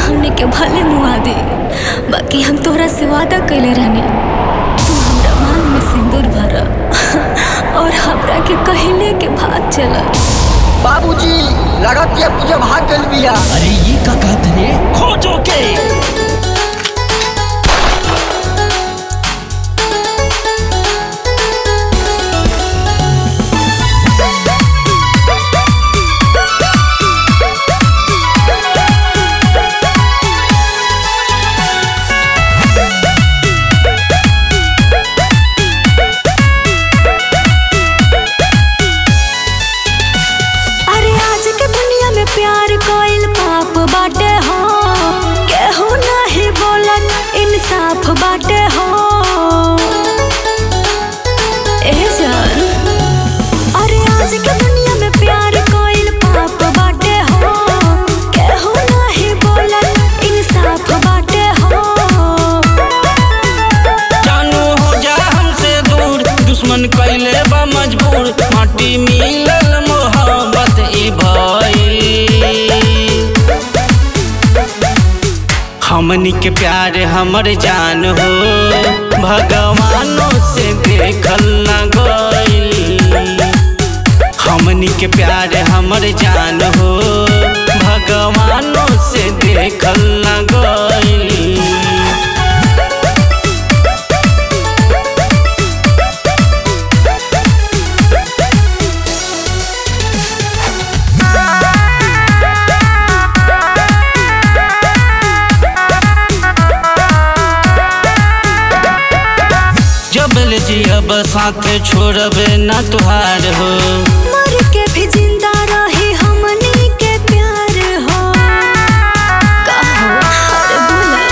हमने के भले मुआ दे बाकी हम तोहरा से वादा कैले रहनी तू हमरा मांग में सिंदूर भर और हमरा के कहले के भाग चल बाबूजी लगत ये पूजा भाग गल बिया अरे ये का कहत रे खोजो के अरे आज के दुनिया में प्यार कोइल पाप बाटे हो केहू नहीं बोलन इंसाफ बाटे हो ए जान अरे आज के दुनिया में प्यार कोइल पाप बाटे हो केहू नहीं बोलन इंसाफ बाटे हो जानू हो जा हमसे दूर दुश्मन कैले बा मजबूर माटी मिलल मोहब्बत ई भइल हमनी के प्यार हमर जान हो भगवानों से देखल न गइल हमनी के प्यार हमर जान हो भगवानों से देखल न गइल जबल जियब साथ छोड़बे ना तुहार हो मर के भी जिंदा रही हमनी के प्यार हो कहो अरे बोला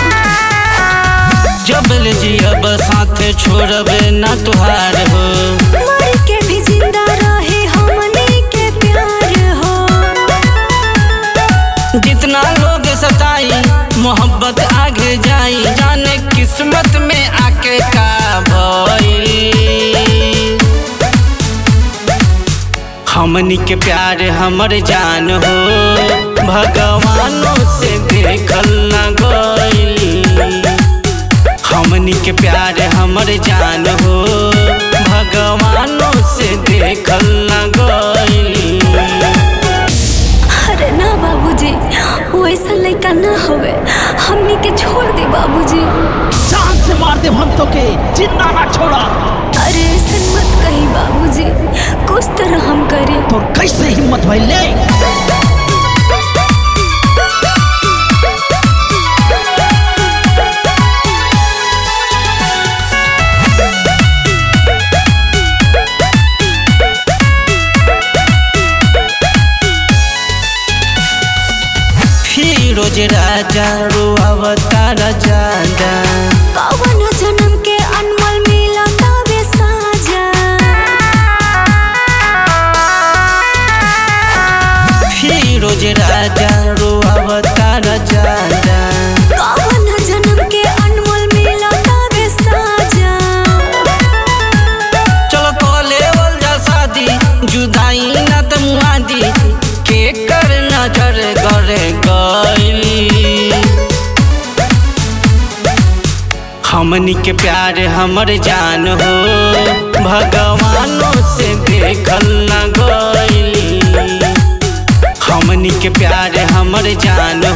जबल जियब साथ छोड़बे ना तुहार हो मर के भी जिंदा रहे हमनी के प्यार हो जितना लोग सताई मोहब्बत आगे जाई जाने किस्मत में आके का भइल हमनी के प्यार हमर जान हो भगवानों से देखल न गइल हमनी के प्यार हमर जान हो भगवानों से देखल न गइल अरे ना बाबूजी वो ऐसा लड़का ना होवे हमनी के छोड़ दे बाबूजी जान से मार दे हम तो के जिंदा ना छोड़ा अरे ऐसा मत कही बाबूजी कुछ तरह हम करें तो कैसे हिम्मत भइल ले फिरोज राजा रुआवतार जादा कवन जन्म के अनमोल मिला तबे साजा फिरोज राजा रुआवतार जादा कवन जन्म के अनमोल मिला तबे साजा चलो कॉले वल जा शादी जुदाई ना त मुआदी के कर नजर गरे गइली हमनी के प्यार हमर जान हो भगवानों से देखल न गइली हमनी के प्यार हमर जान